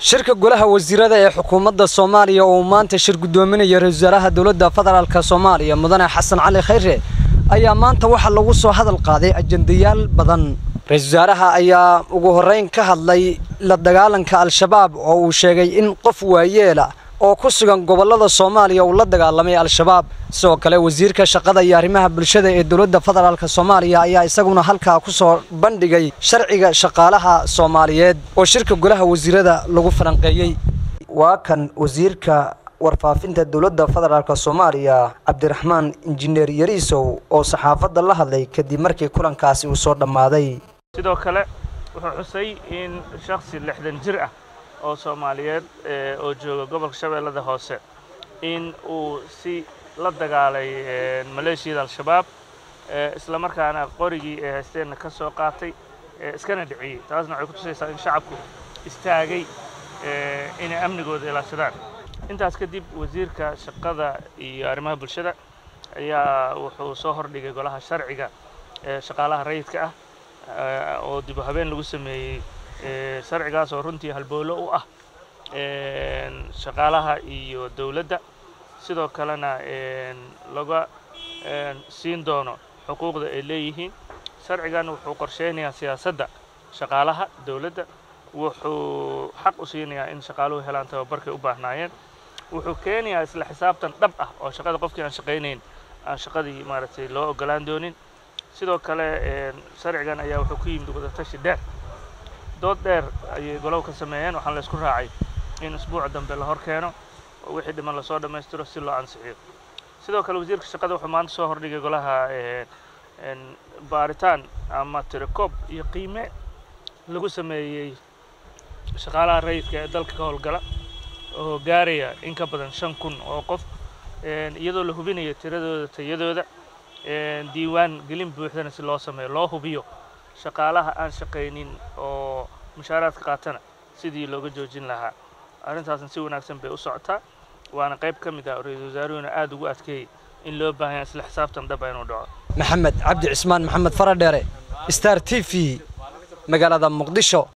shirka golaha wasiirada ee xukuumadda soomaaliya oo uu maanta shir guddoominaya ra-isul wasaaraha dowladda federaalka soomaaliya mudane xasan cali khayre ayaa maanta waxaa lagu soo hadal qaaday ajendayaal badan ra-isul wasaaraha ayaa ugu horreyn ka hadlay la dagaalanka al-shabaab oo uu sheegay in qof waayeela oo ku sugan gobollada soomaaliya uu la dagaalamay al-shabaab sidoo kale wasiirka shaqada iyo arrimaha bulshada ee dowladda federaalk soomaaliya ayaa isaguna halkaa ku soo bandhigay sharciga shaqaalaha soomaaliyeed oo shirka golaha wasiirada lagu falanqeeyey waa kan wasiirka warfaafinta dowladda federaalk soomaaliya cabdiraxmaan injineer yariisow oo saxaafadda la hadlay kadib markii kulankaasi uu soo dhammaaday sidoo kale wuxuu xusay in shakhsi lixdan jir ah oo soomaaliyeed oo jooga gobolka shabeellada hoose in uu si la dagaalay maleeshiyada al-shabaab isla markaana qorigii ee haysteenna ka soo qaatay iskana dhiciyey taasna waxay ku tusaysaa in shacabku istaagay inay amnigooda ilaashadaan intaas kadib wasiirka shaqada iyo arrimaha bulshada ayaa wuxuu soo hordhigay golaha sharciga ee shaqaalaha rayidka ah oo dib u habeen lagu sameeyey sharcigaas oo runtii halboolo u ah shaqaalaha iyo dowladda sidoo kalena laga siin doono xuquuqda ay leeyihiin sharcigan wuxuu qorsheynayaa siyaasadda shaqaalaha dowladda wuxuu xaq u siinayaa in shaqaaluhu helaan tababarkay u baahnaayeen wuxuu keenayaa isla xisaabtan dhab ah oo shaqada qofkii aan shaqaynayn aan shaqadii maaragtay loo ogolaan doonin sidoo kale sharcigan ayaa wuxuu ku yimid wadatashi dheer dood dheer ayay golow ka sameeyeen waxaan la isku raacay in isbuuca dambe la hor keeno oo wixii dhiman lasoo dhammaystiro si loo ansixiyo sidoo kale wasiirka shaqada wuxuu maanta soo hordhigay golaha baaritaan ama tirakoob iyo qiime lagu sameeyey shaqaalaha rayidka ee dalka ka howlgala oo gaaraya in ka badan shan kun oo qof iyadoo la hubinayo tiradooda tayadooda diiwaan gelin buuxdana si loo sameeyo loo hubiyo shaqaalaha aan shaqaynin oo mushaaraadka qaatana sidii looga joojin lahaa arrintaasna si wanaagsan bay u socotaa waana qayb ka mid ah ra-iisul wasaaruhuna aada ugu adkeeyey in loo baahan yahay isla xisaabtan dhaba inuu dhaco maxamed cabdi cismaan maxamed faradheere star t v magaalada muqdisho